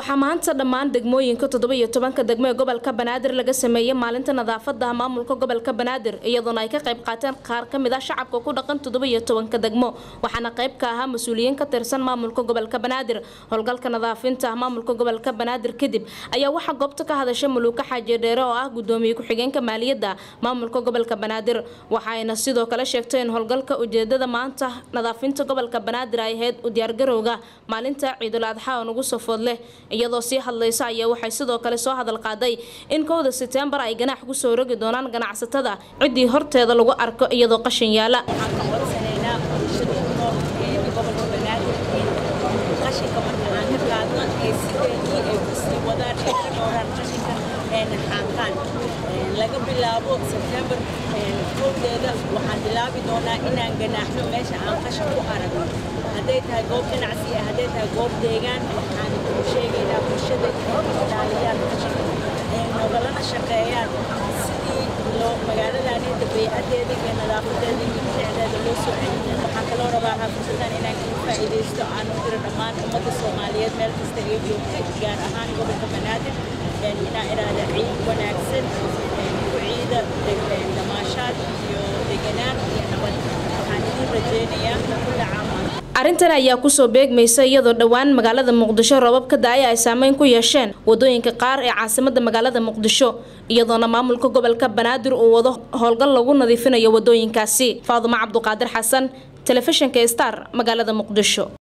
waxaa maanta dhammaan degmooyinka toddoba iyo tobanka degmo ee gobolka banaadir laga sameeyey maalinta nadaafada maamulka gobolka banaadir iyadoona ay ka qayb qaateen qaar ka mid ah shacabka ku dhaqan toddoba iyo tobanka degmo waxaana qayb ka ahaa mas-uuliyiin ka tirsan maamulka gobolka banaadir howlgalka nadaafinta maamulka gobolka banaadir kadib ayaa waxaa goobta ka hadashay maluuka xaaji dheere oo ah gudoomiye ku-xigeenka maaliyadda maamulka gobolka banaadir waxaayna sidoo kale sheegtay in howlgalka ujeedada maanta nadaafinta gobolka banaadir ay ahayd u diyaargarowga maalinta ciidul adxa oo nagu safood leh iyadoo sii hadlaysa ayaa waxay sidoo kale soo hadal qaaday in kowda seteembar ay ganaax kusoo rogi doonaan ganacsatada ciddii horteeda lagu arko iyadoo qashin yaala laga bilaabo sebtembar kowdeeda waxaan bilaabi doonaa inaan ganaaxno meesha aan qashin ku aragno hadday tahay goob ganacsi ah hadday tahay goob deegaan waxaan u sheegaynaa bulshada inay ilaaliyaan qashinka nogalana shaqeeyaan sidii loo magaaladani dabeecadeeda iyo nadaafadeeda iyo bilicdeeda loo soo celin waxaan kaloo rabaa xaafursadan inaan kaga faa'iidaysto aan u diro dhammaan ummadda soomaaliyeed meel kasta ay joogta gaar ahaan gobolka banaadir inaan iraahda ciid wanaagsan ku ciida damaashaad iyo deganaan iyo nabad waxaan idin rajeynayaa kulla caam arrintan ayaa kusoo beegmaysa iyadoo dhowaan magaalada muqdisho roobab ka da-ay ay saameyn ku yeesheen wadooyinka qaar ee caasimada magaalada muqdisho iyadoona maamulka gobolka banaadir uu wado howlgal lagu nadiifinayo wadooyinkaasi faadumo cabduqaadir xasan telefishinka star magaalada muqdisho